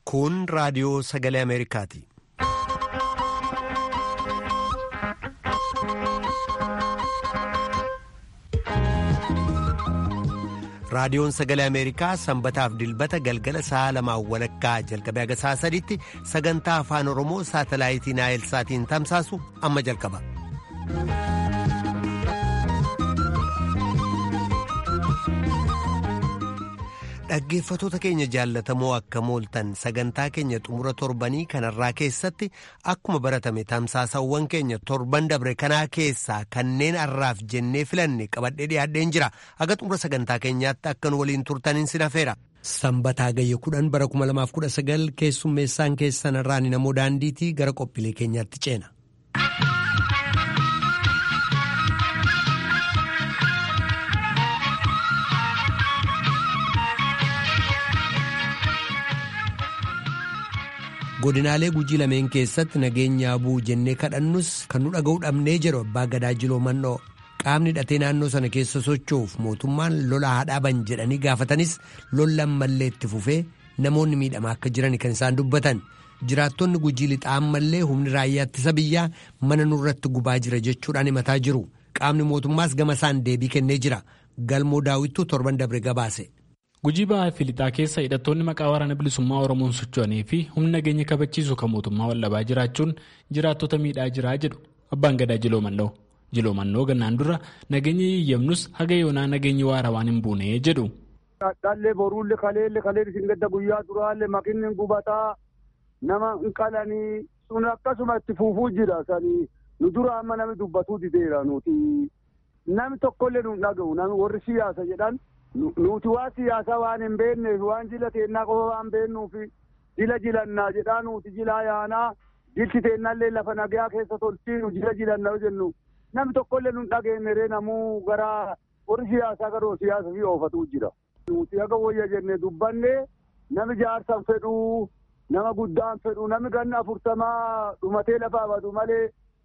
Kun raadiyoo sagalee Ameerikaati. Raadiyoon sagalee Ameerikaa sanbataaf dilbata galgala sa'a lamaan walakkaa jalqabee haga sa'a sadiitti sagantaa afaan Oromoo saatalaayitii Naayilsaatiin tamsaasu amma jalqaba. Dhaggeeffatoota keenya jaallatamoo akka mooltan sagantaa keenya xumura torbanii kanarraa keessatti akkuma baratame tamsaasawwan keenya torban dabre kanaa keessaa kanneen har'aaf jennee filanne qabadhee dhiyaadheen jira haga xumura sagantaa keenyaatti akkan waliin turtaniin sin hafeera. Sanbataa gayya kudhan bara 2019 keessummeessaan keessan irraan namoo daandiitii gara qophiilee keenyaatti ceena. godinaalee gujii lameen keessatti nageenya bu'u jennee kadhannus kan nu dhaga'uu dhabnee jedhu abbaa gadaa jiloo mannoo qaamni hidhatee naannoo sana keessa socho'uuf mootummaan lola haa dhaaban jedhanii gaafatanis lolli ammallee itti fufee namoonni miidhamaa akka jiran kan isaan dubbatan jiraattonni gujii lixaa ammallee humni raayyaa ittisa biyyaa mana nurratti gubaa jira jechuudhaan himataa jiru qaamni mootummaas gama isaan deebii kennee jira galmoo daawwittuu torban dabre gabaase. Gujii ba'aa fi lixaa keessa hidhattoonni maqaa waraana bilisummaa Oromoon socho'anii fi humna nageenya kabachiisu kan mootummaa wallabaa jiraachuun jiraattota miidhaa jiraa jedhu abbaan gadaa jiloo mannoo. Jiloo mannoo gannaan dura nageenya yiyyamnus haga yoonaa nageenyi waara waan hin buune jedhu. Dhallee boruullee kaleellee kaleellee isin gadda guyyaa duraallee makinni gubataa nama hin qalanii sun akkasuma itti fuufuu jira sanii nu dura amma namni dubbatuu dideera nuti namni tokkollee nu dhaga'u namni warri siyaasa jedhan. nuti waa siyaasaa waan hin beekneef waan jila teennaa qofa waan beeknuuf jila jilannaa jedhaa nuti jilaa yaanaa jilti teennallee lafa nagaa keessa tolchiinu jila jilannaa jennu namni tokkollee nu dhageenyeree namuu gara warri siyaasaa garuu siyaasa fi oofatu jira. Nuti haga wayya jenne dubbanne nami jaarsan fedhuu nama guddaan fedhuu nami ganna afurtamaa dhumatee lafaa badu malee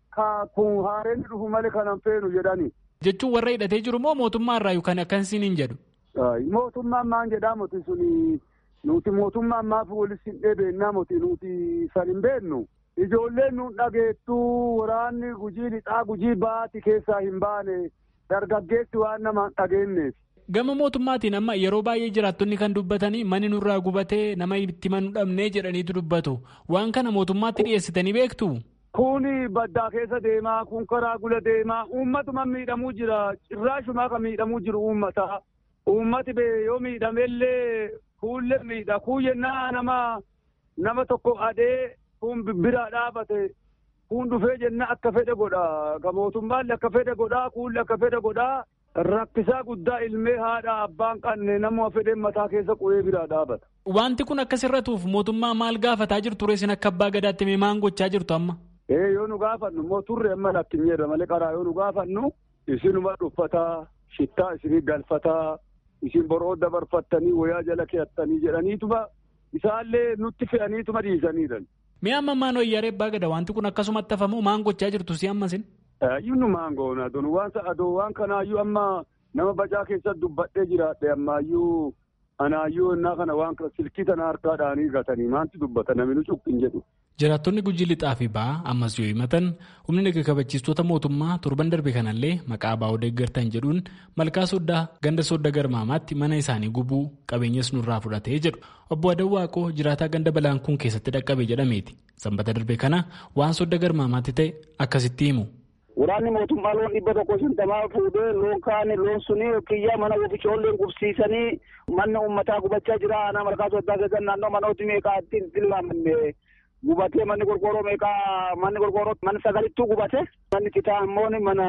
kun haareen dhufu malee kanan feenu jedhani. Jechuun warra hidhatee jiru moo mootummaa irraa yookaan akkasiin hin jedhu? Mootummaan maan jedhaa moti suni nuti mootummaan maaf walis hin dheebeennaa moti nuti san hin beennu. Ijoolleen nuun dhageettuu waraanni gujii lixaa gujii baati keessaa hin baane dargaggeessi waan nama hin dhageenyeef. Gama mootummaatiin amma yeroo baay'ee jiraattonni kan dubbatanii manni nurraa gubatee nama itti manuu dhabnee jedhaniitu dubbatu. Waan kana mootummaatti dhiyeessitanii beektu? Kun baddaa keessa deemaa, kun karaa gula deemaa, uummatuma miidhamuu jira. Cirraashumaa kan miidhamuu jiru uummata. Uummati bee yoo miidhamellee kuullee miidha. Kun yennaa nama nama tokko adee kun biraa dhaabate kun dhufee jenna akka fedhe godha. Ka mootummaallee akka fedhe godhaa, kuullee akka fedhe godhaa. Rakkisaa guddaa ilmee haadha abbaan qanne nama fedheen mataa keessa qubee biraa dhaabata. Wanti kun akkasirratuuf mootummaa maal gaafataa jirtu reessin akka abbaa gadaatti mee maan gochaa jirtu amma? Ee yoo nu gaafannu immoo turre amma lakkin jedha malee karaa yoo nu gaafannu isinuma dhuffataa shittaa isinii galfataa isin boroo dabarfattanii wayaa jala keettanii jedhaniituma isaallee nutti fe'aniituma dhiisaniidhan. Mee amma maan wayyaaree abbaa gada wanti kun akkasumatti hafamu maan gochaa jirtu si ammasin? Yunnu maan goona don waan adoo waan kanaayyuu amma nama bacaa keessatti dubbadhee jiraadhe ammaayyuu anaayyuu innaa kana waan silkii tana harkaadhaanii gatanii maanti dubbata namni nu cuqqin jedhu. Jiraattonni gujii lixaa fi ba'aa ammas yoo himatan humni naga kabachiistota mootummaa torban darbe kanallee maqaa baa'oo deeggartan jedhuun malkaa soddaa ganda sodda garmaamaatti mana isaanii gubuu qabeenyas nurraa fudhatee jedhu obbo Adawwaaqoo jiraataa ganda balaan kun keessatti dhaqqabe jedhameeti. Sanbata darbe kana waan sodda garmaamaatti ta'e akkasitti himu. Waraanni mootummaa loon dhibba tokko shantamaa fuudhee loon kaane loon suni kiyyaa mana ofiicoolleen qubsiisanii manni uummataa gubachaa jira. Aanaa malkaa soddaa keessatti naannoo manooti meeqaa ittiin tilmaamanne gubatee manni qorqoorroo meeqaa manni qorqoorroo mana sagalittuu gubate. Manni citaa immoo mana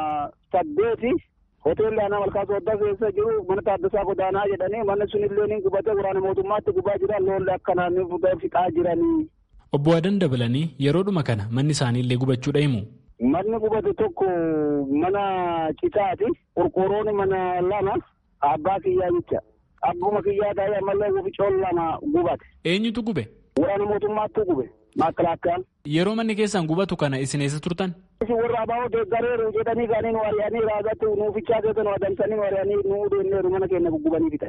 saddeeti. Hoteelli aanaa malkaa soddaa keessa jiru mana taaddasaa godaanaa jedhanii manni sunillee ni gubate waraana mootummaatti gubaa jira loonlee akkanaan fixaa jiranii. Obbo Adan dabalanii yeroodhuma kana manni isaaniillee gubachuudha himu. Manni gubate tokko mana citaati. Qorqoorroon mana lama abbaa kiyyaa jecha. Abbuma kiyyaa ta'ee ammallee ofiicoon lama gubate. Eenyutu gube? Waraana mootummaatti gube. Maakalaakkaan. Yeroo manni keessan gubatu kana isin eessa turtan? Isin warra abaa'oo deeggareeru jedhanii gaanii nu ari'anii raagatti nuufichaa keessa nu adamsanii nu ari'anii nu deemneeru mana keenya guggubanii fixani.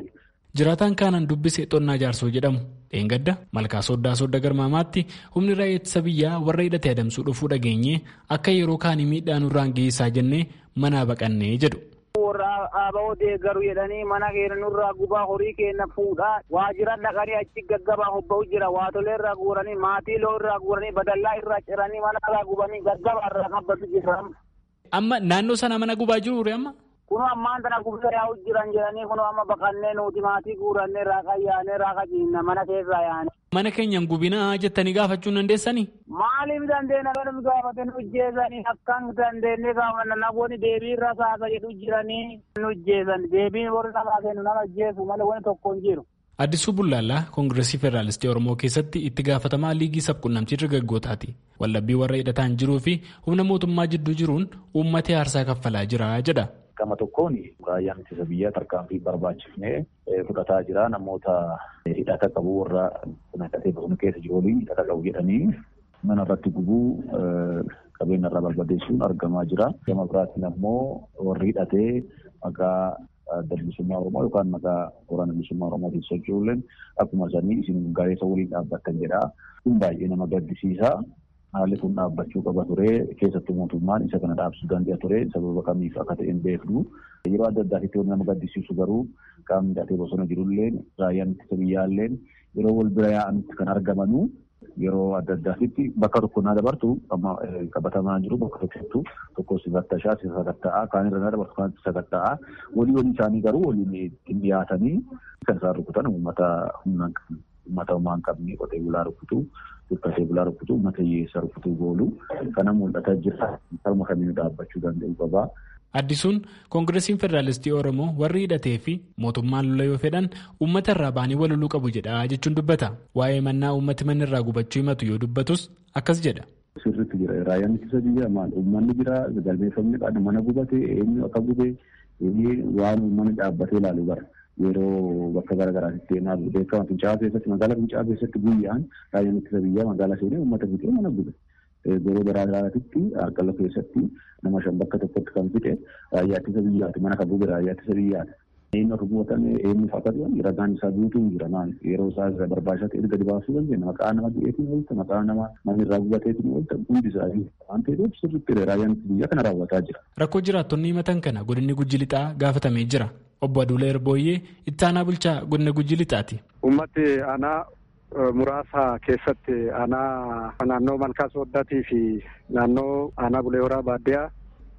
Jiraataan kaanaan dubbise xonnaa jaarsoo jedhamu dheengadda malkaa sooddaa soodda garmaamaatti humni raayyaa ittisa biyyaa warra hidhatee adamsuu dhufuu dhageenye akka yeroo kaanii miidhaa nurraan geessaa jennee manaa baqannee jedhu. warra aaba'oo deeggaru jedhanii mana keenya nurraa gubaa horii keenya fuudhaa waajjira dhaqanii achi gaggabaa hobba'u jira waatolee irraa guuranii maatii loo irraa guuranii badallaa irraa ciranii mana irraa gubanii gaggabaa irraa qabbatu jira. Amma naannoo sana mana gubaa jiru ure amma? Kunu ammaan tana gubaa yaa'u jiran jedhanii kunu amma baqannee nuti maatii guurannee raaqa yaanee raaqa ciinna mana keessaa yaane. Mana keenyan gubinaa jettanii gaafachuu dandeessanii? Maaliif dandeenya kan gaafate nu jeesanii akkan dandeenye gaafanna namoonni deebii irra saasa jedhu jiranii nu jeesan deebiin warri namaa kennu nama jeesu malee wani tokko hin jiru. Addisuu Bullaallaa Koongireesii Federaalistii Oromoo keessatti itti gaafatamaa liigii sabquunnamtii dargaggootaati. Wallabbii warra hidhataan jiruu fi humna mootummaa jidduu jiruun uummatee aarsaa kaffalaa jira jedha. Gama tokkoon raayyaan ittisa biyyaa tarkaanfii barbaachifnee fudhataa jira namoota hidhata qabu warra hidhatee bosona keessa jiru waliin hidhata qabu jedhanii mana irratti gubuu qabeenya irraa barbadeessuun argamaa jira. Gama biraatiin ammoo warri hidhatee maqaa bilisummaa Oromoo yookaan maqaa waraana bilisummaa Oromootiin socho'uun akkuma sanii isin gareessa waliin dhaabbattan jedha. Kun baay'ee nama gaddisiisa. Haalli kun dhaabbachuu qaba ture keessattuu mootummaan isa kana dhaabsuu danda'a ture sababa kamiif akka ta'e hin beeknu. Yeroo adda addaatti wanti nama gaddisiisu garuu qaamni hidhatee bosona jirullee raayyaan ittisa biyyaallee yeroo wal bira yaa'anitti kan argamanu yeroo adda addaatti bakka tokko naa dabartu amma qabatamaa jiru bakka tokkottu tokko si fattashaa si sakatta'aa kaan irra naa dabartu kaan si sakatta'aa walii walii isaanii garuu waliin ittiin dhiyaatanii kan isaan rukutan uummata humnaan uummata homaa hin qabne qotee bulaa rukutu dubbisee bulaa rukutu uummata hiyyeessa rukutuu goolu kana mul'ataa jira karuma kamiin dhaabbachuu danda'u qabaa. Addisuun Koongireesiin Federaalistii Oromoo warri hidhatee fi mootummaan lola yoo fedhan uummata irraa baanii waloluu qabu jedha jechuun dubbata. Waa'ee mannaa uummati manni irraa gubachuu himatu yoo dubbatus akkas jedha. Sirriitti jira. Raayyaan ittisa biyyaa maal uummanni jira galmeeffamni qabu mana gubate eenyu akka gube waan uummanni dhaabbatee ilaalu bara. Yeroo bakka garaagaraatti deemaa beekama Fincaa'aa keessatti magaalaa Fincaa'aa keessatti guyyaan raayyaan ittisa biyyaa magaalaa seenee uummata fixee mana gube. Yeroo garaagaraatti harkala keessatti nama shan bakka tokkotti kan fixe raayyaa ittisa biyyaati mana kan gube raayyaa ittisa biyyaati. Eenyu akka gubatan eenyuuf akka ta'an ragaan isaa guutuu jira maal yeroo isaa irra barbaachisaa ta'e gadi baasuu dandeenya maqaa nama du'eetiin oolta maqaa nama namni irraa gubateetiin oolta hundi isaa waan ta'eef sirriitti raayyaan ittisa biyyaa kana raawwataa jira. Rakkoo jiraattonni himatan kana godinni gujji lixaa gaafatamee jira. Obbo Aduula Erbooyyee itti aanaa bulchaa godina gujji lixaati. Uummati aanaa muraasa keessatti aanaa naannoo malkaa sooddaatii fi naannoo aanaa bulee horaa baadiyyaa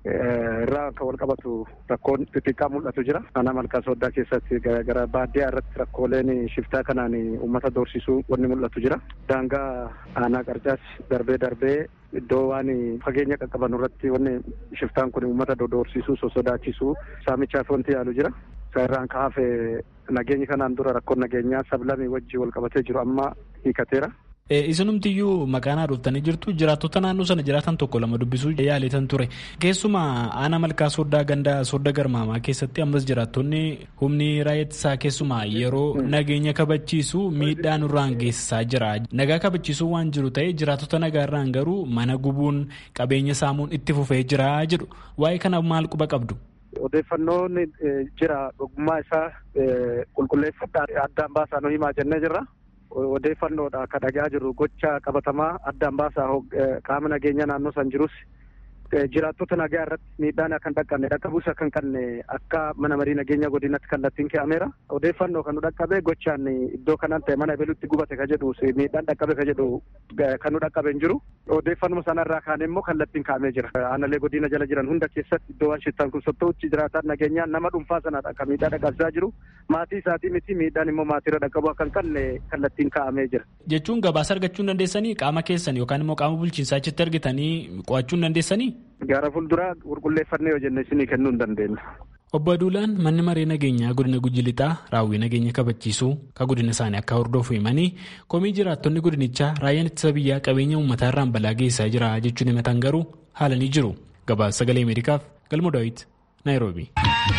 irraa kan wal qabatu rakkoon xixiqqaa mul'atu jira. Aanaa malkaa sooddaa keessatti gara baadiyyaa irratti rakkooleen shiftaa kanaan uummata doorsisuu wanni mul'atu jira. Daangaa aanaa qarcaas darbee darbee iddoo waan fageenya qaqqaban irratti wanni shiftaan kun uummata doorsisuu sosodaachisuu saamichaaf wanti yaalu jira. Isa irraan kaafe nageenyi kanaan dura rakkoon nageenyaa sablamii wajji wal qabatee jiru amma hiikateera. Isinumtiyyuu maqaanaa dhuftanii jirtu jiraattota naannoo sana jiraatan tokko lama dubbisuu yaaletan ture. Keessumaa aanaa malkaa sooddaa gandaa soodda garmaamaa keessatti ammas jiraattonni humni raayyaa ittisaa keessumaa yeroo nageenya kabachiisu miidhaa nurraan geessisaa jira. Nagaa kabachiisuu waan jiru ta'e jiraattota nagaarraan garuu mana gubuun qabeenya saamuun itti fufee jira jedhu. Waa'ee kana maal quba qabdu? Odeeffannoon jira dhugummaa isaa qulqulleeffadhaa addaan baasaa nu himaa jennee jirra. Odeeffannoodha akka dhagaa jirru gocha qabatamaa addaan baasaa qaama nageenya naannoo san jirus jiraattota nagaa irratti miidhaan akka hin dhaqqabne dhaqqabuus akka hin qabne akka mana marii nageenya godinatti kallattiin ke'ameera. Odeeffannoo kan nu dhaqqabe gochaan iddoo kanaan ta'e mana ebelutti gubate ka jedhu miidhaan dhaqqabe ka jedhu kan nu dhaqqabe hin jiru. Odeeffannoo sanarraa kaane immoo kallattiin kaa'amee jira. Aanalee godina jala jiran hunda keessatti iddoo waan shittaan kun sottouchi jiraataan nageenyaa nama dhuunfaa sanadha akka miidhaa dhaqqabsiisaa jiru. Maatii isaatii miti miidhaan immoo maatiirra dhaqqabu akka hin qabne kallattiin kaa'amee jira. Jechuun gabaasa argachuu hin dandeessanii qaama keessan yookaan immoo qaama bulchiinsaa achitti argitanii qo'achuu hin dandeessanii? Gara fuulduraa qulqulleeffannee yoo jenne isinii kennuu hin dandeenya. Obbo Aduulaan manni maree nageenyaa godina Gujji Lixaa raawwii nageenya kabachiisuu kan godina isaanii akka hordofu himanii komii jiraattonni godinichaa raayyaan ittisa biyyaa qabeenya uummataa irraan balaa geessaa jira jechuun himatan garuu haalanii jiru. Gabaasa sagalee Ameerikaaf Galmo Daawit Naayiroobi.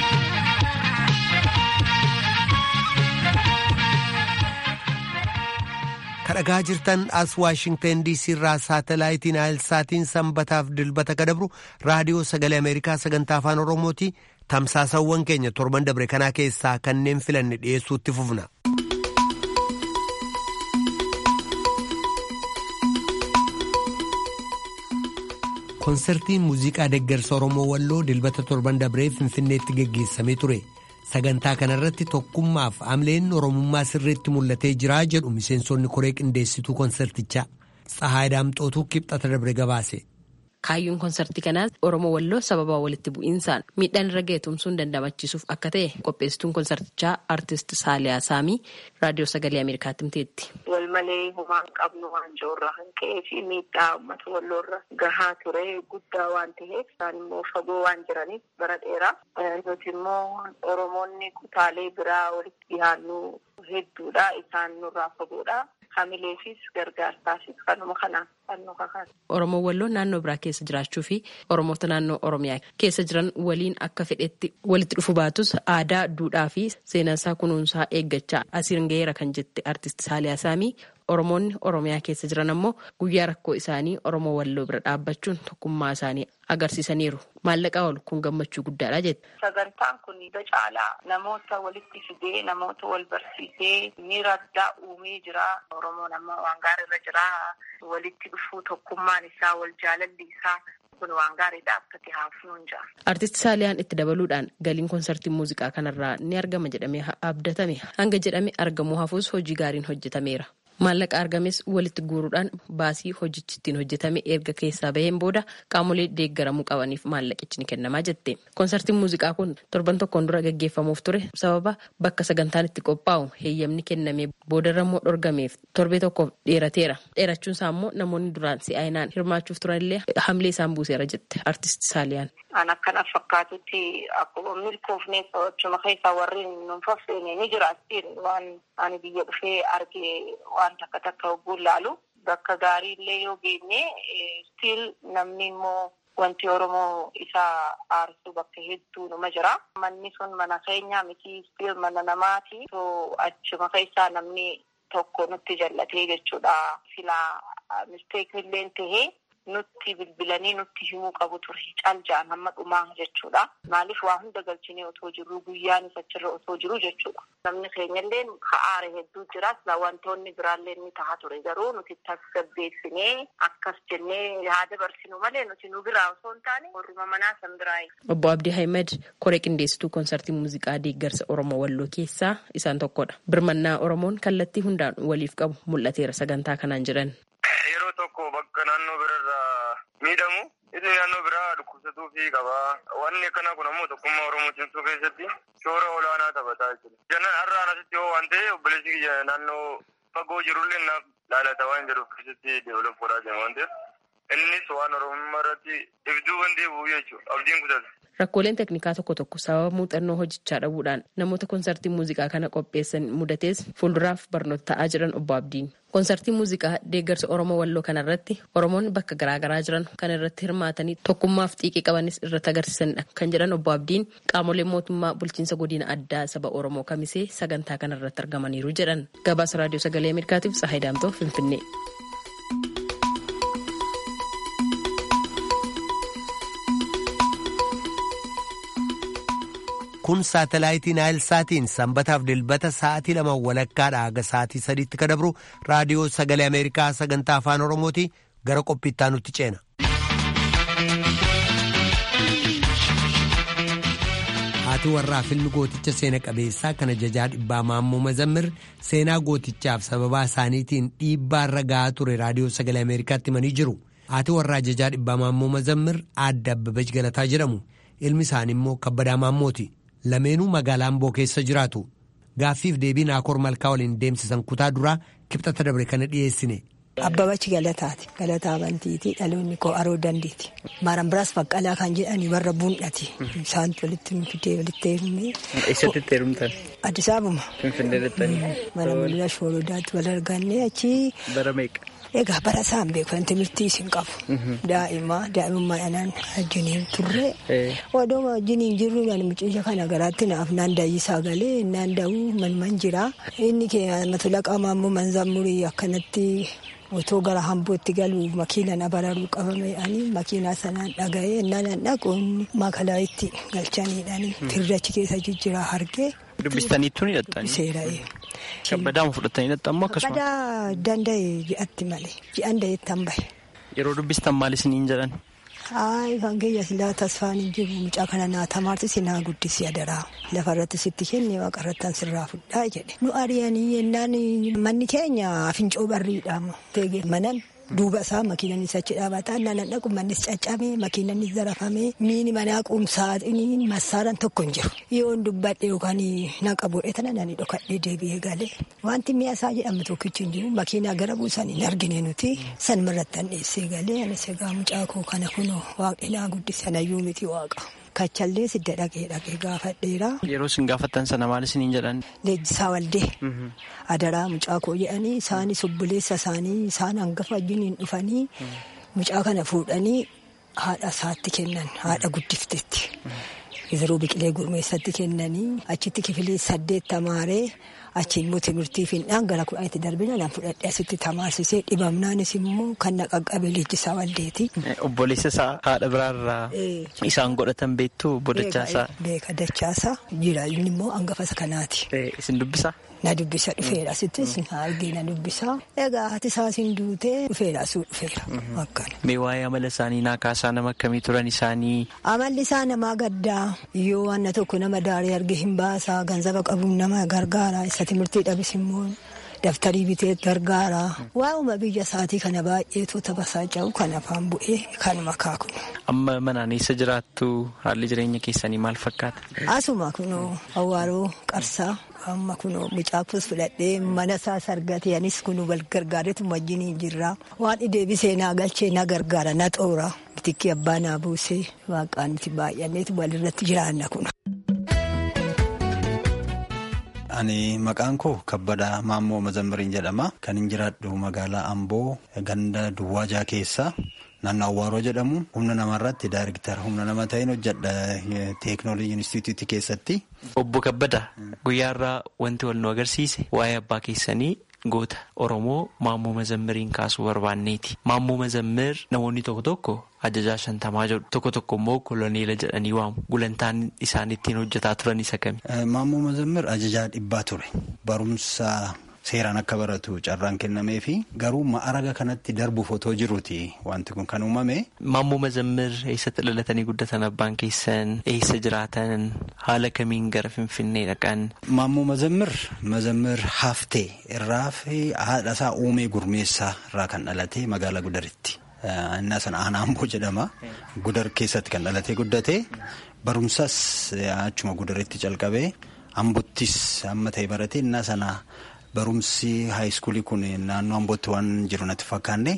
kadhagaa jirtan as waashingtan diisii irraa saatalaayitiin saatiin sanbataaf dilbata kadabru raadiyoo sagalee ameerikaa sagantaa afaan oromooti tamsaasawwan keenya torban dabre kanaa keessaa kanneen filanne dhiyeessuutti fufna. konsertiin muuziqaa deeggarsa oromoo walloo dilbata torban dabree finfinneetti geggeessamee ture sagantaa kanarratti tokkummaaf amleen oromummaa sirriitti mul'atee jiraa jedhu miseensonni koree qindeessituu konsertichaa tsahaay daamxootuu kibxata dabre gabaase. kaayyoon konsertii kanaas oromoo walloo sababa walitti bu'iinsaan miidhaan irra ga'e tumsuun dandamachiisuuf akka ta'e qopheessituun konsertichaa aartist saaliyaa saamii raadiyoo sagalee ameerikaatti himteetti. wal malee humaan qabnu waan jirurraa kan ka'ee fi miidhaa uummata walloorra gahaa ture guddaa waan ta'eef isaan immoo fagoo waan jiraniif bara dheeraa nuti immoo oromoonni kutaalee biraa walitti dhiyaannu hedduudha isaan nurraa fagoodha. hamileefis gargaarsaafis kanuma kanaan fannoo kakan. Oromoo walloo naannoo biraa keessa jiraachuu fi Oromoota naannoo Oromiyaa keessa jiran waliin akka fedhetti walitti dhufu baatus aadaa, duudhaa fi seenaasaa kunuunsaa eeggachaa asiin gaheera kan jette artist Saaliyaa Saamii Oromoonni Oromiyaa keessa jiran ammoo guyyaa rakkoo isaanii Oromoo walloo bira dhaabbachuun tokkummaa isaanii agarsiisaniiru. Maallaqaa ol kun gammachuu guddaadha jette. Sagantaan kun caalaa namoota walitti fidee namoota wal barsiisee miira addaa uumee jira. Oromoon amma waan gaariirra jira. Walitti dhufuu tokkummaan isaa wal jaalalli isaa kun waan gaariidha akkati haafuun jira. Artisti Saaliyaan itti dabaluudhaan galiin konsertii muuziqaa kanarraa ni argama jedhamee abdatame hanga jedhame argamuu hafuus hojii gaariin hojjetameera. Maallaqa argames walitti guuruudhaan baasii hojichi ittiin hojjetame erga keessaa baheen booda qaamolee deeggaramuu qabaniif maallaqichi ni kennamaa jette. Konsertiin muuziqaa kun torban tokkoon dura gaggeeffamuuf ture sababa bakka sagantaan itti qophaa'u heeyyamni kennamee boodarra immoo dhorgameef torbee tokkoof dheerateera. Dheerachuun isaa immoo namoonni duraan si'aayinaan hirmaachuuf turanillee hamilee isaan buuseera jette artisti Saaliyaan. An akkana fakkaatutti akkuma milkoofneef achuma keessaa warri nun faffeene ni jiraattiin waan ani biyya dhufee argee waan takka takka hogguun laalu bakka gaarii illee yoo geenye stiil namni immoo wanti Oromoo isaa aarsu bakka hedduu numa jira. Manni sun mana keenyaa miti stiil mana namaati. So achuma keessaa namni tokko nutti jallatee jechuudha. Silaa misteekni illee tahee nutti bilbilanii nutti himuu qabu ture caljaan hamma dhumaa jechuudha. Maaliif waa hunda galchinee otoo jirru guyyaanis achirra otoo jiru jechuudha. Namni keenyallee ka'aare hedduu jira. Wantoonni biraallee ni ta'a ture garuu nuti tasgabbeessinee akkas jennee yaada barsinu malee nuti nu biraa osoo hin taane warruma manaa san biraayi. Obbo Abdii Ahmed koree qindeessituu konsertii muuziqaa deeggarsa Oromoo Walloo keessaa isaan tokkodha. Birmannaa Oromoon kallattii hundaan waliif qabu mul'ateera sagantaa kanaan jedhan. Yeroo tokko bakka naannoo birarraa miidhamu inni naannoo biraa dhukkubsatuu fi qaba. Wanni akkanaa kun ammoo tokkummaa Oromoo cimsuu keessatti shoora olaanaa taphataa jechuudha. Jannan har'aan asitti yoo waan ta'e obboleessi kiyya naannoo fagoo jirullee naaf laalata waan jedhuuf keessatti deevelop godhaa deema waan ta'eef innis waan Oromummaa irratti ibsuu waan deebi'u jechuudha. Abdiin kutata. Rakkooleen teknikaa tokko tokko sababa muuxannoo hojichaa dhabuudhaan namoota konsertii muuziqaa kana qopheessan mudatees fuulduraaf barnoota ta'aa jiran obbo Abdiin. Konsertii muuziqaa deeggarsa Oromoo Walloo kanarratti Oromoonni bakka garaagaraa jiran kan irratti hirmaatanii tokkummaaf xiiqii qabanis irratti agarsiisanidha kan jedhan obbo Abdiin qaamolee mootummaa bulchiinsa godina addaa saba Oromoo kamisee sagantaa kanarratti argamaniiru jedhan. Gabaasa raadiyoo sagalee Ameerikaatiif Tsahaay Daamtoo Finfinnee. kun saatalaayitii naayilsaatiin sanbataaf dilbata sa'aatii lama walakkaadha haga sa'aatii sadiitti ka dabru raadiyoo sagalee ameerikaa sagantaa afaan oromooti gara qophiittaa nutti ceena. haati warraa filmi gooticha seena qabeessaa kana jajaa dhibbaa maammoo mazammir seenaa gootichaaf sababaa isaaniitiin dhiibbaarra ga'aa ture raadiyoo sagalee ameerikaatti himanii jiru haati warraa jajaa dhibbaa maammoo mazammir aadde abbabach galataa jedhamu ilmi isaanii immoo kabbadaa maammooti. lameenuu magaalaa amboo keessa jiraatu gaaffiif deebii naakoor malkaa waliin deemsisan kutaa duraa kibxata dabre kana dhiyeessine. Abbabachi galataati. Galataa amantiiti. Dhaloonni koo aroo dandeeti. Maaran biraas baqqalaa kan jedhani warra buun'ati. Isaan walitti nu fidee walitti heerumne. Eessatti itti heerumtan? Addis Ababa. Finfinnee jettanii? Mana mul'ina shoorodaatti wal arganne achi. Bara meeqa? Egaa bara isaan beeku kan timirtii isin qabu. Daa'ima daa'imummaa dhanaan wajjiniin turre. Odoo wajjiniin jirru nan mucayya kana garaatti naaf naan daayyisaa galee naan daa'uu manman jira. Inni keenya matulaqaa maammoo manzammurii akkanatti otoo gara hambootti galuu makiina na bararuu qabame ani makiinaa sanaan dhaga'ee nanan dhaquun makalaayitti galchaniidhani tirrachi keessa jijjiraa hargee. Dubbistaniittuu ni hidhattanii? Seera'ee. Kabbadaama fudhatanii hidhattammoo akkasuma? Kabbadaa danda'e ji'atti malee ji'an da'eettan bahe. Yeroo dubbistan maal isiniin jedhan? Hayi kan kiyya silaa tasfaan hin jiru mucaa kana naa tamaarti sinaa guddisi adaraa lafarratti sitti kenne waaqarrattan sirraa fudhaa jedhe nu ari'anii yennaan manni keenya fincoo barriidhaama teege manan duuba isaa makiinanis achi dhaabataa nanan dhaqu mannis caccabee makiinanis zarafamee miini manaa qumsaaxiniin massaaran tokko hin jiru yoon dubbadhe yookaan naqa bu'ee tana nani dhokadhee deebi'ee galee wanti mi'a isaa jedhamu tokkichi hin jiru makiinaa gara buusan hin argine nuti sanumarratti an dheessee galee anis egaa mucaa koo kana kunoo waaqinaa guddisanayyuu miti waaqa. Kachallee sidda dhaqee dhaqee gaafadheera. Yeroo isin gaafattan sana maal isiniin jedhan? Leenjisaa waldee. Adaraa mucaa koo jedhanii isaanis obboleessa isaanii isaan hangafa wajjiniin dhufanii mucaa kana fuudhanii haadha isaatti kennan haadha guddiftetti. Yeroo biqilee gurmeessatti kennanii achitti kifilee saddeet tamaaree achi immoo timirtii finnaan gara kudhanitti darbina nan fudhadhee asitti tamaarsisee dhibamnaanis immoo kan na qaqqabe leenjisaa waldeeti. Obboleessa isaa haadha biraarraa isaan godhatan beektu bodachaasaa. Beeka dachaasaa jira inni immoo hangafa kanaati. Isin dubbisaa? Na dubbisa dhufeera asittis argee na dubbisa. Egaa haati isaasin duutee dhufeera asuu dhufeera akkana. Mee waa'ee amala isaanii naa kaasaa nama akkamii turan isaanii? Amalli isaa namaa gaddaa yoo wanna tokko nama daaree arge hin baasaa ganzaba qabuun nama gargaara isa timirtii dhabis immoo daftarii bitee gargaara. Waa'uma biyya isaatii kana baay'eetu taphasaa jiru kan afaan bu'ee kanuma kaaku. Amma manaan eessa jiraattu haalli jireenya keessanii maal fakkaata? Asuma kunoo awwaaroo qarsaa. amma kunoo mucaafus fudhadhee mana isaa sargatee anis kunuu wal gargaareetu wajjin jirra waan deebisee naa galchee na gargaara na xoora bitikki abbaa naa buusee waaqaan nuti baay'anneetu walirratti jiraanna kun. Ani maqaan koo Kabbadaa Maammoo Mazammiriin jedhama. Kan hin jiraadhu magaalaa Amboo ganda Duwwaajaa keessa. Naannoo Awwaaroo jedhamu humna namarratti daariktara humna nama ta'een hojjedha teeknooloojii inistituutii keessatti. Obbo Kabbadaa guyyaarraa wanti wal nu agarsiise waa'ee abbaa keessanii goota Oromoo Maammoo Mazammiriin kaasuu barbaanneeti. Maammoo Mazammir namoonni tokko tokko ajajaa shantamaa jedhu tokko tokko immoo koloneela jedhanii waamu. Gulantaan isaan ittiin hojjetaa turan isa kami? Maammoo Mazammir ajajaa dhibbaa ture. Barumsa. Seeraan akka baratu carraan kennamee fi garuu ma'araga kanatti darbuuf otoo jiruuti wanti kun kan uumame. Maammoo Mazammir eessatti dhalatanii guddatan abbaan keessan eessa jiraatan haala kamiin gara Finfinnee dhaqan. Maammoo Mazammir Mazammir Haftee irraa fi haadha isaa uumee gurmeessaa irraa kan dhalate magaalaa Gudaritti. Innaa sana aanaa Amboo jedhama. Gudar keessatti kan dhalatee guddate barumsas achuma Gudaritti calqabee Ambottis amma ta'e barate innaa sana. Barumsi haayiskuulii kun naannoo Ambootti waan jiru natti fakkaanne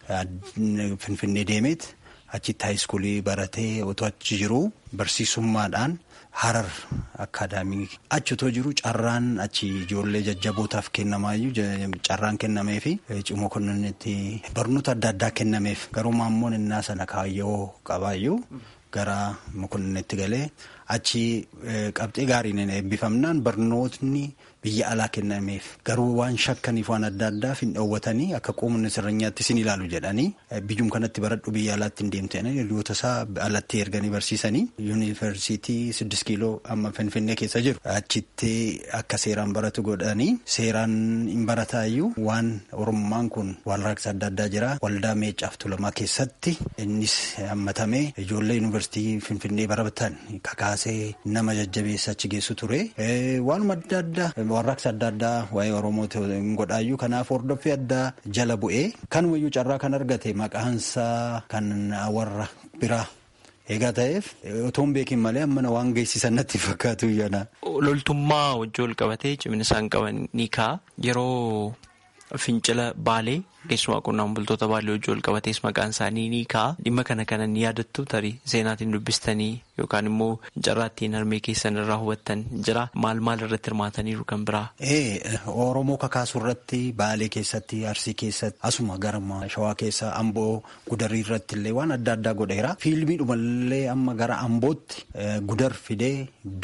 Finfinnee deemeet achitti haayiskuulii baratee otoo achi jiru barsiisummaadhaan Harar akaadaamii achi otoo jiru carraan achi ijoollee jajjabootaaf kennamaayyuu carraan kennamee fi cimoo kunnitti barnoota adda addaa kennameef garuu maammoon innaa sana kaayyoo qabaayyuu gara mokonnetti galee achi qabxee gaariin eebbifamnaan barnootni. Biyya alaa kennameef garuu waan shakkaniif waan adda addaaf hin dhoowwatanii akka qoomni sirranyaatti sin ilaalu jedhanii biyyum kanatti baradhu biyya alaatti hin deemtanii hiriyoota isaa alatti erganii barsiisanii yuunivarsiitii siddis kiiloo amma finfinnee keessa jiru achitti akka seeraan baratu godhanii seeraan hin barataayyuu waan oromummaan kun walraaqsa adda addaa jira waldaa meecaaf tulamaa keessatti innis hammatamee ijoollee yuunivarsiitii finfinnee baratan kakaasee nama jajjabeessa achi geessu ture waanuma adda addaa. Warraaqsa adda addaa waa'ee Oromooti hin godhaayyuu kanaaf hordoffii addaa jala bu'ee kanumayyuu carraa kan argate maqaansaa kan warra biraa eegaa ta'eef otoo hin beekin malee ammana waan geessisan natti fakkaatu yana. Loltummaa wajjin wal qabatee cimina isaan qaban ni ka'a yeroo fincila baalee keessumaa qonnaan bultoota baalee wajjin wal qabatees maqaan isaanii ni ka'a dhimma kana kana ni yaadattu tarii seenaatiin dubbistanii yookaan immoo carraattiin harmee keessan irraa hubattan jira maal maal irratti hirmaataniiru kan biraa. Oromoo kakaasu irratti baalee keessatti arsii keessatti asuma gara shawaa keessa amboo gudarii irratti illee waan adda addaa godheera fiilmiidhumallee amma gara ambootti gudar fidee dura.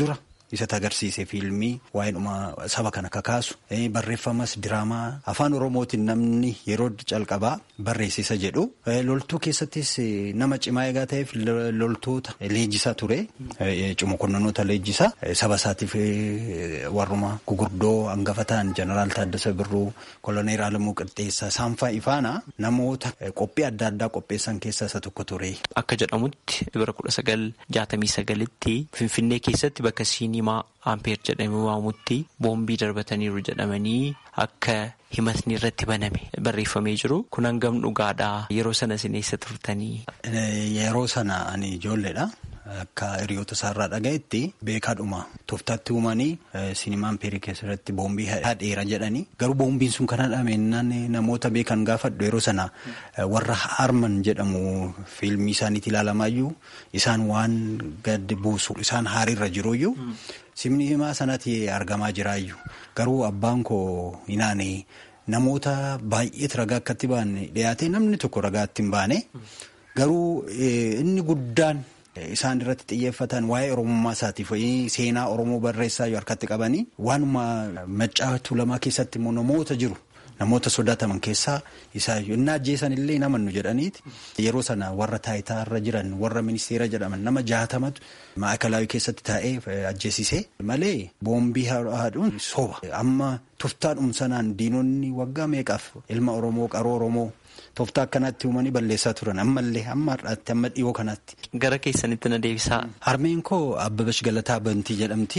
isa agarsiise fiilmii waa'eedhuma saba kana kakaasu barreeffamas diraamaa afaan oromootiin namni yeroo calqabaa barreessisa jedhu loltuu keessattis nama cimaa eegaa ta'eef loltoota leenjisaa ture cimokonnonoota leenjisaa saba isaatiif warruma gugurdoo hangafa ta'an jeneraal Taaddasa Birruu koloneel Alamuu Qixxeessaa saanfaa ifaana namoota qophii adda addaa qopheessan keessaa isa tokko ture. Akka jedhamutti bara kudha sagal jaatamii sagalitti Finfinnee keessatti bakka siinimaa Ampeer jedhamee waamamutti boombii darbataniiru jedhamanii akka himatni irratti baname barreeffamee jiru. Kun hangam dhugaadhaa yeroo sana isin eessa turtanii? Yeroo sana ani ijoolleedha. Akka hiriyoota isaarraa dhagayetti beekaadhuma tooftaatti uumanii sinimaa ampeerii keessatti boombii hadheera jedhanii garuu boombiin sun kan hadhameenyaan namoota beekan gaafadhu yeroo sana warra harman jedhamu fiilmii isaaniitti ilaalamaayyuu isaan waan gadi buusu isaan haariirra jiruyyuu simni himaa sanatti argamaa jiraayyuu garuu abbaan koo inaane namoota baay'eetu ragaa akkatti baane dhiyaate namni tokko ragaatti hin baane garuu inni guddaan. Isaan irratti xiyyeeffatan waa'ee oromummaa isaatiif seenaa oromoo barreessaa yoo harkatti qabanii waanuma maccaatu lamaa keessatti immoo namoota jiru namoota sodaataman keessaa isaa inni ajjeesan illee namannu jedhaniiti yeroo sana warra taayitaarra jiran warra ministeera jedhaman nama jaatamatu maakalaawii keessatti taa'ee ajjeesisee malee boombii haadhuun soba amma tuftaadhum sanaan diinonni waggaa meeqaaf ilma oromoo qaroo oromoo. Tooftaa akkanatti uumanii balleessaa turan ammallee amma har'aatti amma dhiyoo kanatti. Gara keessanitti na deebisaa. Harmeen koo Abbabash Galataa Bantii jedhamti.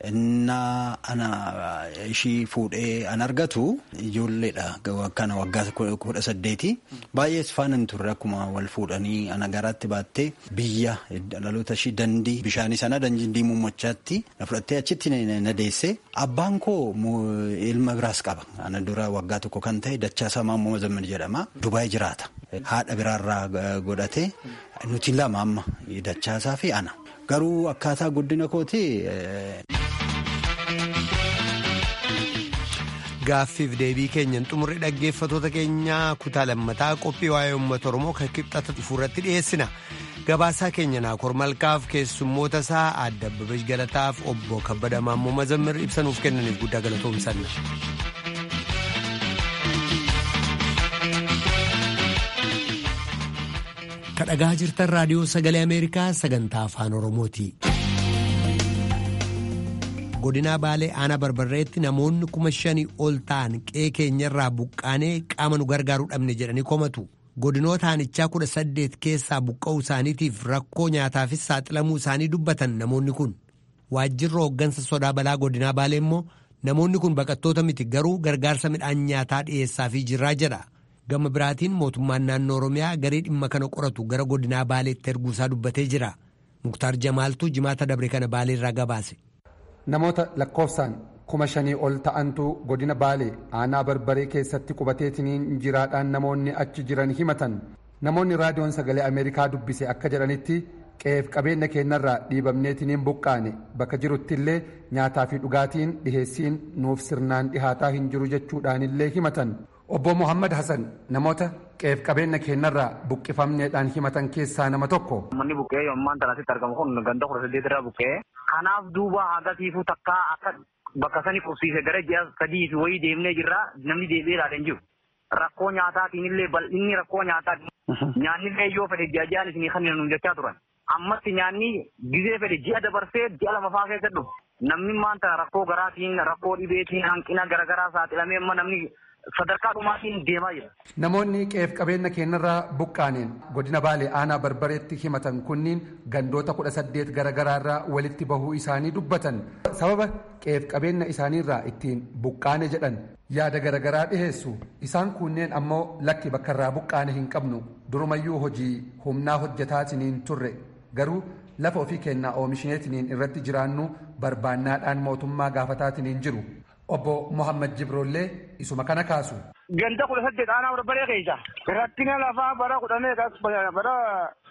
Innaa ana ishii fuudhee an argatu ijoolleedha akkana waggaa kudha saddeeti. Baay'ees faana turre akkuma wal fuudhanii ana garaatti baattee biyya dhaloota ishii dandii bishaanii sana dandii muummachaatti na fudhattee achitti na deesse. Abbaan koo ilma biraas qaba. Ana dura waggaa tokko kan ta'e Dachaasaa Maammoo Mazamman jedhama. Dubaay jiraata. Haadha biraarraa godhate nuti lama amma Dachaasaa fi ana. Garuu akkaataa guddina kooti. Gaaffiif deebii keenyan xumurri dhaggeeffatoota keenyaa kutaa lammataa qophii waa'ee uummata Oromoo kan kibxata dhufu irratti dhiyeessina. Gabaasaa keenya Naakoor Malkaaf keessummoota isaa Aadde Abbabeesh Galataaf obbo Kabbada Maammoo Mazammir ibsanuuf kennaniif guddaa galatoomsanna. kadhagaa jirtan raadiyoo sagalee ameerikaa sagantaa afaan oromooti. godinaa baalee aanaa barbarreetti namoonni kuma shanii ol ta'an qe'ee keenyarraa buqqaanee qaama nu gargaaruu dhabne jedhanii komatu godinoota aanichaa kudha saddeet keessaa buqqa'uu isaaniitiif rakkoo nyaataafis saaxilamuu isaanii dubbatan namoonni kun waajjirri hooggansa sodaa balaa godinaa baalee immoo namoonni kun baqattoota miti garuu gargaarsa midhaan nyaataa dhiyeessaafii jirraa jedha. gama biraatiin mootummaan naannoo oromiyaa garee dhimma kana qoratu gara godinaa baaleetti erguusaa dubbatee jira muktaar jamaaltuu jimaata dabre kana baaleerraa gabaase. namoota lakkoofsaan kuma shanii ol ta'antu godina baalee aanaa barbaree keessatti qubateetiniin jiraadhaan namoonni achi jiran himatan namoonni raadiyoon sagalee ameerikaa dubbise akka jedhanitti qe'eef qabeenya keenyarraa dhiibamneetiniin buqqaane bakka jirutti illee nyaataa fi dhugaatiin dhiheessiin nuuf sirnaan dhihaataa hin jiru jechuudhaanillee himatan. obbo Muhammad Hassan namoota qe'eef qabeenya keenyarraa buqqifamneedhaan himatan keessaa nama tokko. Manni buqqee yommaan tanasitti argamu kun ganda kudha saddeet irraa buqqee. Kanaaf duuba hagatiifuu takkaa akka bakka sani qubsiise gara ji'a sadii fi wayii deemnee jirra namni deebi'ee ilaalee jiru. Rakkoo nyaataatiin illee bal'inni rakkoo nyaataati. Nyaanni illee yoo fedhe ji'a ji'aan isinii kan nu jechaa turan. Ammatti nyaanni gizee fedhe ji'a dabarsee ji'a lama fa'aa keessa dhufu. Namni maanta rakkoo garaatiin rakkoo dhibeetiin hanqina garaagaraa saaxilamee amma namni sadarkaa dhumaatiin deemaa jira. Namoonni qe'eef qabeenya keenyarraa buqqaaneen godina baalee aanaa barbareetti himatan kunniin gandoota kudha saddeet garaagaraarraa walitti bahuu isaanii dubbatan sababa qe'eef qabeenya isaaniirraa ittiin buqqaane jedhan yaada garaagaraa dhiheessu isaan kunneen ammoo lakki bakkarraa buqqaane hin qabnu durumayyuu hojii humnaa hojjetaatiniin turre garuu lafa ofii kennaa oomishineetiniin irratti jiraannu barbaannaadhaan mootummaa gaafataatiniin jiru. obbo Muhammad Jibroollee isuma kana kaasu. Ganda kudha saddeet aanaa barbaree keessa. Rakkina lafaa bara kudha meeqas bara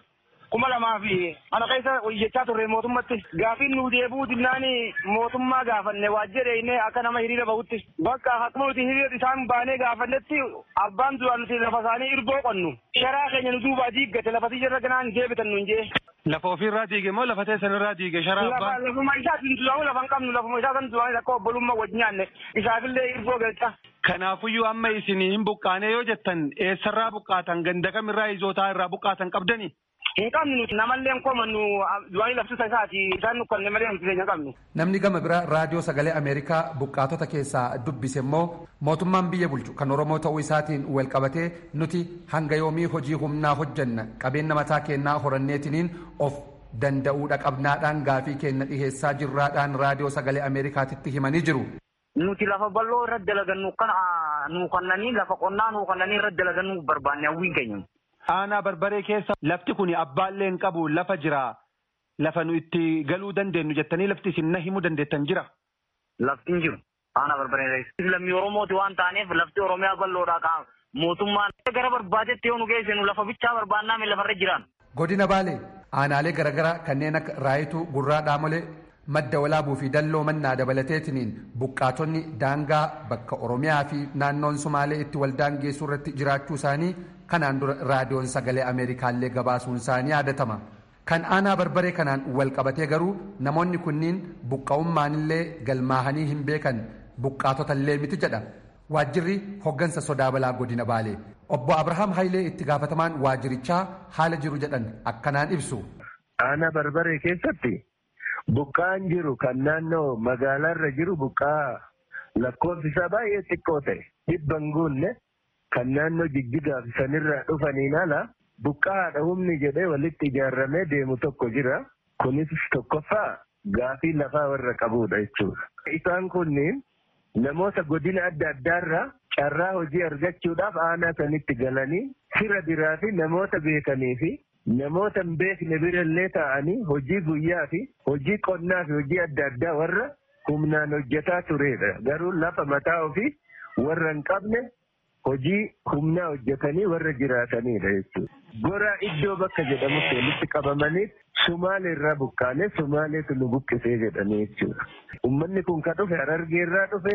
kuma lamaa fi ana keessa hojjechaa turre mootummatti gaafiin nu deebuu dinnaan mootummaa gaafanne waajjireenne akka nama hiriira bahutti bakka akkuma nuti hiriira isaan baanee gaafannetti abbaan duraan nuti lafa isaanii irboo qonnu sharaa keenya nu duubaa diiggate lafa tiyya ganaan deebitan nu hin Lafa ofirraa diige moo lafa teessan irraa diige sharaa abbaan? Lafuma isaatiin duraamu lafa hin qabnu lafuma isaa san duraan akka obbolummaa wajjin nyaanne isaafillee irboo galcha. Kanaafuyyuu amma isin hin buqqaane yoo jettan eessarraa buqqaatan ganda kamirraa izootaa irraa buqqaatan qabdani? Hin qabnu nuti namallee hin komannu du'anii laftusa isaati isaan nukkanne malee nuti keenya qabnu. Namni gama biraa raadiyoo sagalee Ameerikaa buqqaatota keessaa dubbise immoo mootummaan biyya bulchu kan Oromoo ta'uu isaatiin wal qabatee nuti hanga yoomii hojii humnaa hojjanna qabeenya mataa keenyaa horanneetiniin of danda'uudha qabnaadhaan gaafii keenya dhiheessaa jirraadhaan raadiyoo sagalee Ameerikaatitti himanii jiru. Nuti lafa bal'oo irratti dalagannu kan nuu kannanii lafa qonnaa nuu kannanii irratti dalagannu barbaanne hawwiin keenya. Aanaa barbaree keessa lafti kun abbaallee hin qabu lafa jira. Lafa nu itti galuu dandeenyu jettanii lafti isin na himuu dandeettan jira. Lafti hin jiru. Aanaa barbaree keessa. Lammii Oromooti waan taaneef lafti Oromiyaa bal'oodhaa qaama. Mootummaan gara barbaadetti yoo nu geessinu lafa bichaa barbaannaa lafarra jiran. Godina Baalee aanaalee garaagaraa kanneen akka Raayituu Gurraa Dhaamolee madda walaabuu fi dalloo mannaa dabalateetiniin buqqaatonni daangaa bakka Oromiyaa fi naannoon Sumaalee itti waldaan geessuu irratti jiraachuu isaanii kanaan dura raadiyoon sagalee Ameerikaallee gabaasuun isaanii yaadatama. Kan aanaa barbaree kanaan wal qabatee garuu namoonni kunniin buqqa'ummaanillee galmaahanii hin beekan buqqaatotallee miti jedha. Waajjirri hoggansa sodaa balaa godina Baalee. Obbo Abrahaam Hayilee itti gaafatamaan waajjirichaa haala jiru jedhan akkanaan ibsu. Aanaa barbaree keessatti buqqaan jiru kan naannoo magaalaarra jiru buqqaa lakkoofsi isaa baay'ee xiqqoo ta'e dhibban guunne kan naannoo jijjigaaf sanirraa dhufaniin ala buqqaadha humni jedhee walitti ijaarramee deemu tokko jira. Kunis tokkoffaa gaafii lafaa warra qabudha jechuudha. Isaan kunniin namoota godina adda addaarraa carraa hojii argachuudhaaf aanaa sanitti galanii fira biraa fi namoota beekanii fi namoota hin beekne birallee ta'anii hojii guyyaa fi hojii qonnaa fi hojii adda addaa warra humnaan hojjetaa turedha. Garuu lafa mataa ofii warra hin qabne hojii humnaa hojjetanii warra jiraatanidha jechuudha. Goraa iddoo bakka jedhamutti walitti qabamanii Sumaalee irraa buqqaanee Sumaaleetu nu buqqisee jedhanii jechuudha. Uummanni kun kan dhufe Harargee irraa dhufe,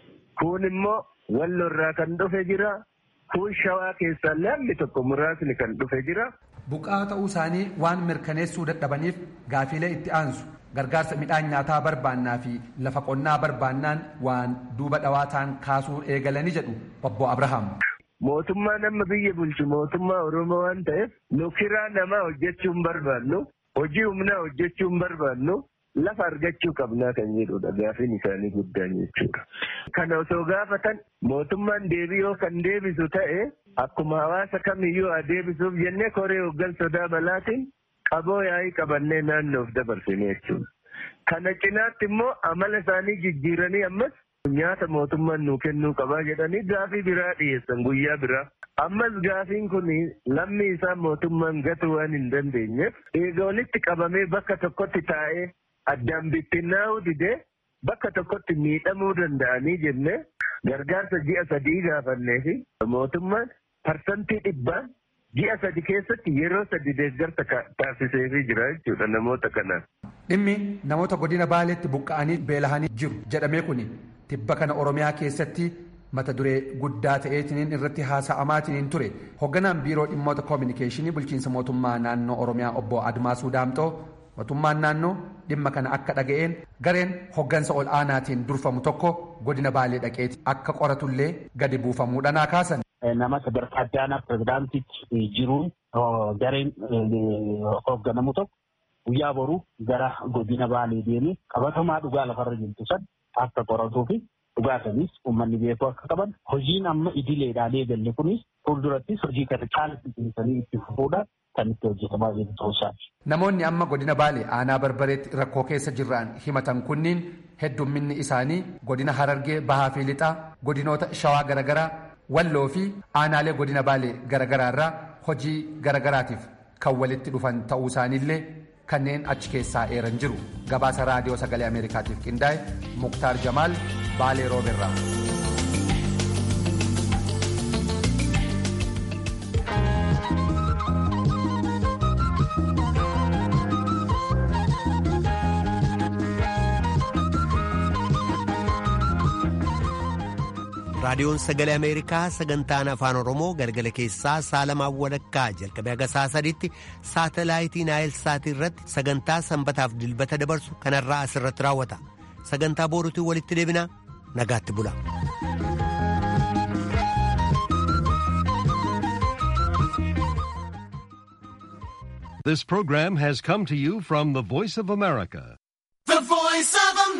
kun immoo Walloo irraa kan dhufe jira, kun Shawaa keessaa laalli tokko muraasni kan dhufe jira. Buqqaa ta'uu isaanii waan mirkaneessuu dadhabaniif gaafiilee itti aansu gargaarsa midhaan nyaataa barbaannaa fi lafa qonnaa barbaannaan waan duuba dhawaa ta'an kaasuu eegalanii jedhu obbo Abrahaam. Mootummaan amma biyya bulchu mootummaa Oromoo waan ta'eef nu kiraa namaa hojjechuu hin barbaannu, hojii humnaa hojjechuu hin barbaannu, lafa argachuu qabnaa kan jedhudha gaafiin isaanii guddaan jechuudha. Kana osoo gaafatan mootummaan deebii kan deebisu ta'e akkuma hawaasa kamiyyuu haa deebisuuf jennee koree hoggan sodaa balaatiin qaboo yaa'ii qabannee naannoof dabarsine jechuudha. Kana cinaatti immoo amala isaanii jijjiiranii ammas nyaata mootummaan nuu kennuu qabaa jedhanii gaafii biraa dhiyeessan guyyaa biraa. Ammas gaafiin kun lammi isaa mootummaan gatuu waan hin dandeenyeef eega walitti qabamee bakka tokkotti taa'ee addaan bittinnaa'uu didee bakka tokkotti miidhamuu danda'anii jennee gargaarsa ji'a sadii gaafannee fi mootummaan parsantii dhibbaan ji'a sadi keessatti yeroo sadi deeggarsa taasiseefii jira jechuudha namoota kanaan. Dhimmi namoota godina Baaleetti buqqa'anii beelahanii jiru jedhamee kuni tibba kana Oromiyaa keessatti mata duree guddaa ta'eetiniin irratti haasa'amaatiniin ture hoogganaan biiroo dhimmoota koominikeeshinii bulchiinsa mootummaa naannoo Oromiyaa obbo Admaasuu Daamxoo mootummaan naannoo dhimma kana akka dhaga'een gareen hoggansa ol aanaatiin durfamu tokko godina Baalee dhaqeeti akka qoratullee gadi buufamuudhaan kaasan. nama sadarkaa adda aanaa pirezidaantichi jiruun gareen hoogganamu tokko guyyaa boruu gara godina baalee deemee qabatamaa dhugaa lafarra jirtu san akka qoratuu fi dhugaa sanis uummanni beekuu akka qaban hojiin amma idileedhaan eegalle kunis fuuldurattis hojii kana caalatti itti fufuudhaan kan itti hojjetamaa jiru ta'uusaati. Namoonni amma godina Baalee aanaa barbareetti rakkoo keessa jiran himatan kunniin heddumminni isaanii godina Harargee Bahaa fi Lixaa godinoota Shawaa garaagaraa Walloo fi aanaalee godina Baalee garaagaraa irraa hojii garaagaraatiif kan walitti dhufan ta'uu isaaniillee kanneen achi keessaa eeran jiru. Gabaasa raadiyoo sagalee Ameerikaatiif qindaa'e Muktaar Jamaal Baalee Rooberraa. raadiyoon sagalee ameerikaa sagantaan afaan oromoo galgala keessaa saalamaan walakkaa jalqabee haga saa sadiitti saatalaayitii naayilsaatii irratti sagantaa sanbataaf dilbata dabarsu kanarraa asirratti raawwata sagantaa booruutiin walitti deebinaa nagaatti bula. This program has come to you from the Voice of America. The Voice of